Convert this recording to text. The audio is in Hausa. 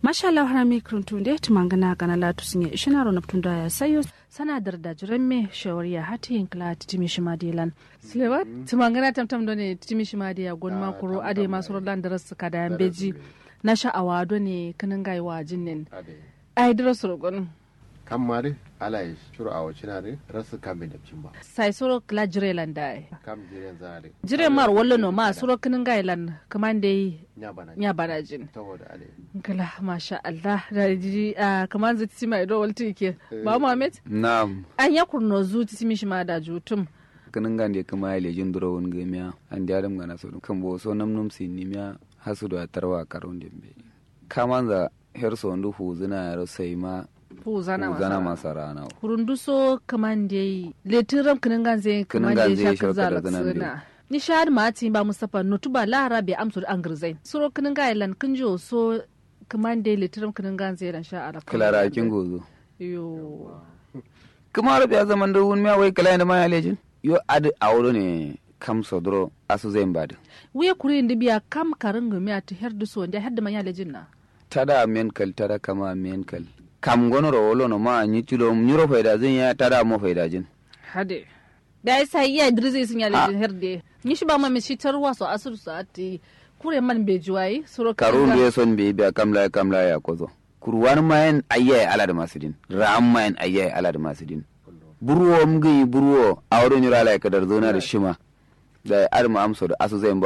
mashallah harami kruntunde tumangana kana latu sinye ishinaro na ptunda ya sayo sana darda jiremme shawariya hati inkla titimi shimadilan slewa tumangana tamtam done titimi shimadiya gonma kuro ade masu rodan daras kada beji na sha'awa done kanin gaiwa jinnin ai daras rogon kan mari ala yi shuru a wacce na rasu kan bin dabcin ba sai soro kla jirelan da kam jiren zare jire mar wallo no ma soro kanin gailan kaman dai nya bana nya bana jin saboda ale kala masha Allah da ji kaman zai titi mai do walti ke ba Muhammad Naam. an ya kurno zu titi shi ma da jutum kanin gande kama ya lejin duro wani gamiya an di adam gana so kan bo so nam num sin nimiya hasu da tarwa karon dembe kamanza her so ndu huzuna ya sai ma huzana huzana masa masa rana kurunduso kaman dai letiram kinin ganze kaman Kinin dai ganze shakar shakar zalak zanan dai. suna ni shahad ma ati ba mustafa notuba lara be amsu an girzai suro kinin gailan kinjo so kaman dai letiram kinin ganze lan sha ala kilara kin gozo yo kuma rabi ya zaman da wani wai kala da ma ya lejin yo adi awro ne kam sodro asu zai mbadi wiye kuri indi biya kam karin gumi ati her duso ndia her da manya lejin na tada men kal tada kama men kal kam gono ro wolo no ma ni tulo nyuro faida zin ya tada mo faida jin hade da ya sa iya idris sun ya lejin her de ni shi ba ma mi shi tarwa so asur so ati kure man be juwai suro karun da son be biya kamla kamla ya kozo kurwan mayen ayya ala da masudin ram mayen ayya ala da masudin burwo mgi burwo awro nyura la kadar zona da shima da arma amso da asu zai